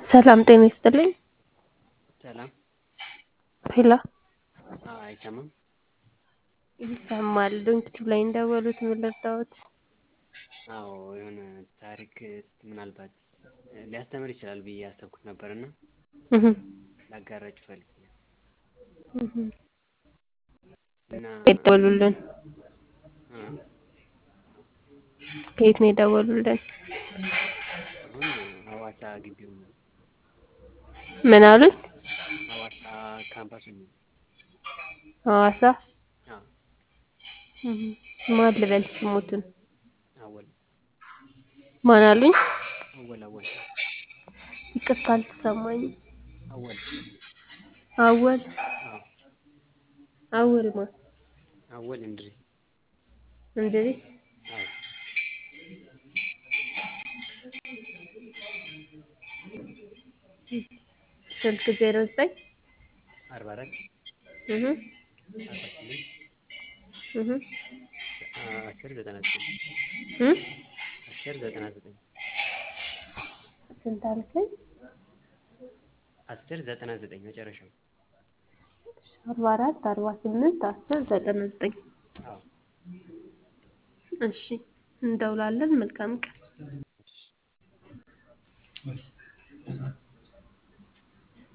ሰላም ጤና ይስጥልኝ። ሰላም ሄሎ አዎ አይሰማም? ይሰማል። ዶንኪ ላይ እንደደወሉት ምን ልርዳዎት? አዎ የሆነ ታሪክ ምናልባት ሊያስተምር ይችላል ብዬ ያሰብኩት ነበር እና እህ ላጋራችሁ ፈልጌ ነው። እህ እና የደወሉልን እ ከየት ነው የደወሉልን? አሁን ሀዋሳ ግቢው ነው። ምን አሉኝ? ሀዋሳ ካምፓስ ነው። ሀዋሳ አዎ እህ ማን ልበል ስሞትን? አወል ማን አሉኝ? አወል አወል ይቅርታ አልተሰማኝም። አወል አወል አዎ አወል ማን? አወል እንድሪስ እንድሪስ አዎ ስልክ ዜሮ ዘጠኝ አርባ አራት እህ አርባ ስምንት እህ አስር ዘጠና ዘጠኝ እ አስር ዘጠና ዘጠኝ ስንት አልከኝ? አስር ዘጠና ዘጠኝ መጨረሻው አርባ አራት አርባ ስምንት አስር ዘጠና ዘጠኝ አዎ እሺ እንደውላለን። መልካም ቀን